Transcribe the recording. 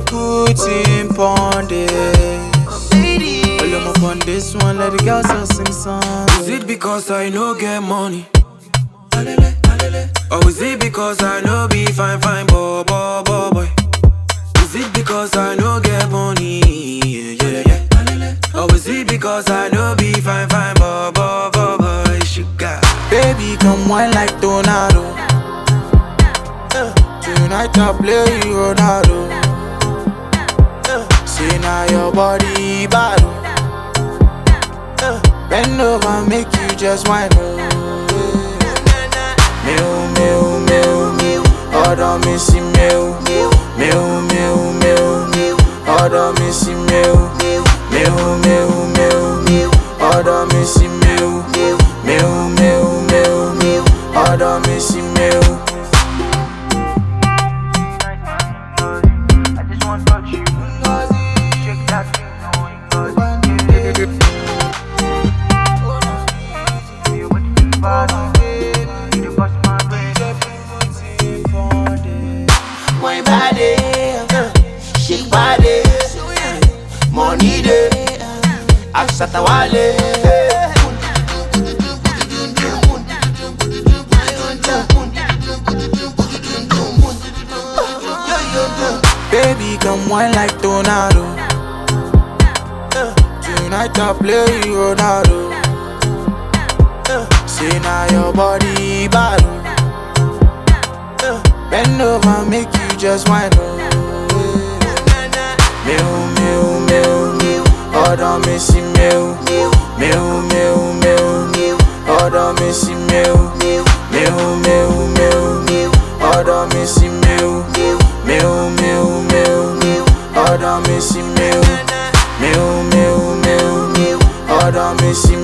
put in pon this. All of up on this one, let the girls all sing songs. Is it because I no get money? Or is it because I no be fine, fine, boy, boy, boy, boy? Is it because I no get money? Yeah, yeah, yeah. Or is it because I no be fine, fine, boy, boy, boy, boy? Sugar. Baby, come wine like tornado. Uh, Tonight I play you Ronaldo. Uh, See now your body battle. Uh, Bend over, make you just wine. Oh, Meu, meu, meu, meu, ọ̀dọ̀ mi sí meu, meu, meu, meu, meu, ọ̀dọ̀ mi sí meu, meu, meu, meu, meu, ọ̀dọ̀ mi sí meu, meu, meu, meu, meu, ọ̀dọ̀ mi sí meu. I just want to touch you. Shake that thing, know Feel what you do, body. You bust my brain. My body, shake body, money day, Aksata wale. Baby, come wine like tornado. Uh, Tonight I play you Ronaldo. Uh, See now your body battle. Uh, Bend over, make you just wine. Oh, meu, meu, meu, meu, ọ̀dọ̀ mi sí meu, meu, meu, meu, meu, ọ̀dọ̀ mi sí meu, meu, meu, meu, meu, ọ̀dọ̀ mi sí meu, meu, meu, meu, meu, ọ̀dọ̀ mi sí meu, meu, meu, meu, meu, ọ̀dọ̀ mi sí